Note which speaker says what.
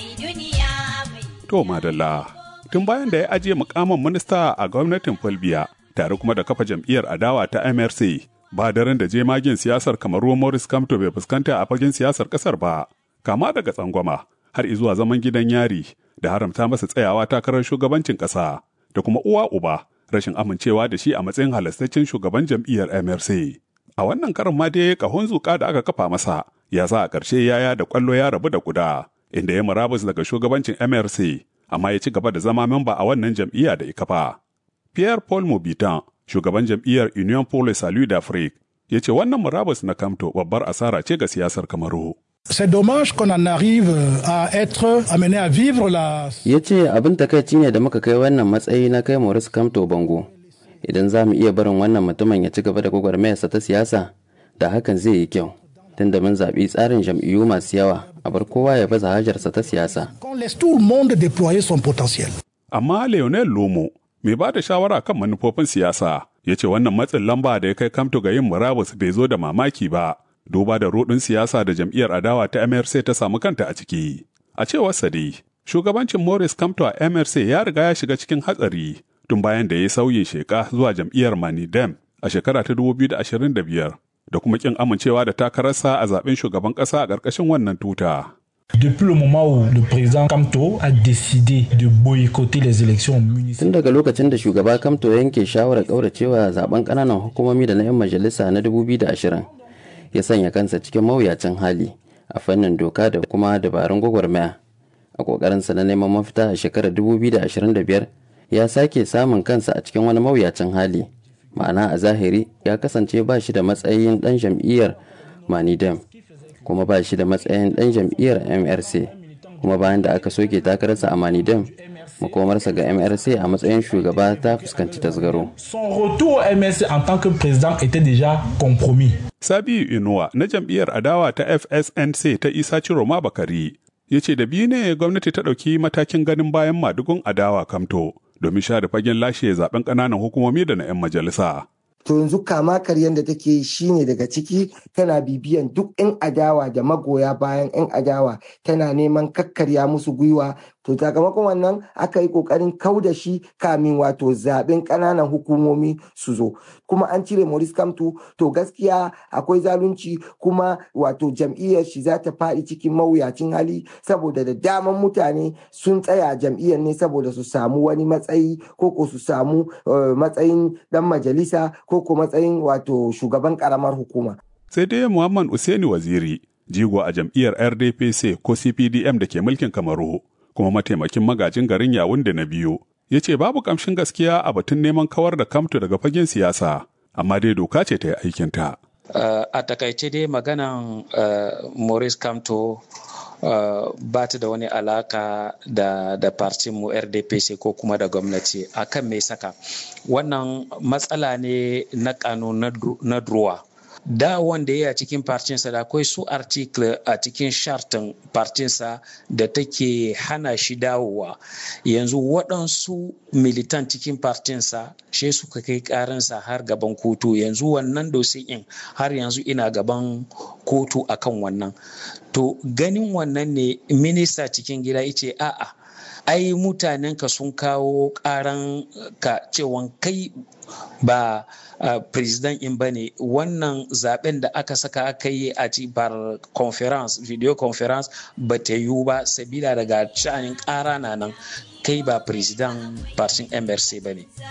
Speaker 1: To madalla, tun bayan da ya ajiye mukamin minista a gwamnatin Fulbiya tare kuma da kafa jam'iyyar adawa ta MRC ba daren da jemagin siyasar kamaru Morris Kamto bai fuskanta a fagen siyasar kasar ba, kama daga tsangwama har izuwa zaman gidan yari da haramta masa tsayawa takarar shugabancin ƙasa da kuma uwa uba rashin amincewa da shi a matsayin halastaccen shugaban jam'iyyar MRC. A wannan karin ma dai kahon zuƙa da aka kafa masa ya sa a ƙarshe yaya da ƙwallo ya rabu da guda inda ya murabus daga shugabancin MRC amma ya ci gaba da zama memba a wannan jam'iyya da ya kafa. Pierre Paul Mobitan, shugaban jam'iyyar Union pour le Salut d'Afrique, ya ce wannan murabus na Kamto babbar asara ce ga siyasar Kamaru.
Speaker 2: C'est dommage qu'on en arrive à être amené à vivre la...
Speaker 3: Ya ce abin takaici ne da muka kai wannan matsayi na kai Maurice Kamto bango. Idan za mu iya barin wannan mutumin ya ci gaba da gwagwarmayarsa ta siyasa, da hakan zai yi kyau. Tunda mun zaɓi tsarin jam'iyyu masu yawa, a bar kowa ya baza hajarsa ta siyasa.
Speaker 2: Qu'on laisse tout le monde déployer son potentiel.
Speaker 1: Amma Lionel Lomo, mai ba da shawara kan manufofin siyasa, ya ce wannan matsin lamba da ya kai Kamto ga yin murabus bai zo da mamaki ba. duba da rudin siyasa da jam'iyyar adawa ta MRC ta samu kanta a ciki. A cewar Sadi, shugabancin Morris Kamto a MRC ya riga ya shiga cikin hatsari tun bayan da ya sauyin sheka zuwa jam'iyyar Manidem a shekara ta 2025 da kuma kin amincewa da takararsa a zaben shugaban ƙasa a ƙarƙashin wannan tuta.
Speaker 4: Depuis le moment où le président Kamto a décidé de boycotter les élections municipales.
Speaker 3: Tun daga lokacin da shugaba Kamto yanke shawarar ƙauracewa zaben ƙananan hukumomi da na 'yan majalisa na 2020, ya sanya kansa cikin mawuyacin hali a fannin doka da kuma dabarun gwagwarmaya a kokarinsa na neman mafita a shekarar 2025 ya sake samun kansa a cikin wani mawuyacin hali ma'ana a zahiri ya kasance ba shi da matsayin dan jam'iyyar manidem kuma ba shi da matsayin dan jam'iyyar mrc kuma bayan da aka soke takararsa a manidem makomarsa ga mrc a matsayin shugaba ta fuskanci tasgaro
Speaker 4: Son retour au MSC en tant que président était déjà compromis.
Speaker 1: Sabiu Inuwa na jam'iyyar adawa ta FSNC ta Isa Ciroma Bakari ya ce da biyu ne gwamnati ta ɗauki matakin ganin bayan madugun adawa kamto domin share fagen lashe zaben ƙananan hukumomi da na 'yan majalisa.
Speaker 5: to yanzu kama karyan da take yi shine daga ciki tana bibiyan duk 'yan adawa da magoya bayan 'yan adawa tana neman kakkarya musu gwiwa to sakamakon wannan aka yi kokarin kau da shi kamin wato zaben ƙananan hukumomi su zo kuma an cire Maurice Kamto to gaskiya akwai zalunci kuma wato jam'iyyar shi za ta faɗi cikin mawuyacin hali saboda da daman mutane sun tsaya jam'iyyar ne saboda su samu wani matsayi ko ko su samu matsayin dan majalisa ko ko matsayin wato shugaban karamar hukuma.
Speaker 1: Sai dai Muhammad Useni Waziri, jigo a jam'iyyar RDPC ko CPDM da ke mulkin Kamaru, kuma mataimakin magajin garin yawun da na biyu, ya ce babu kamshin gaskiya a batun neman kawar da kamto daga fagen siyasa, amma dai doka ce ta yi aikinta.
Speaker 6: Uh, a takaice dai maganan uh, Maurice Kamto Uh, ba ta da wani alaka da da mu rdpc ko kuma da gwamnati akan mai saka wannan matsala ne na kanu na druwa da wanda ya cikin partinsa da akwai su article a cikin shartin partinsa da take hana shi dawowa yanzu waɗansu militan cikin partinsa shi suka kai karansa har gaban kotu yanzu wannan in har yanzu ina gaban kotu akan wannan to ganin wannan ne minista cikin gida ice a'a ai mutanenka sun kawo karan ka cewan kai ba uh, president in ba ne wannan zaben da aka saka aka yi a bar conference video conference ba ta yiwu ba sabila daga shanin kara na nan kai ba president partin mrc ba ne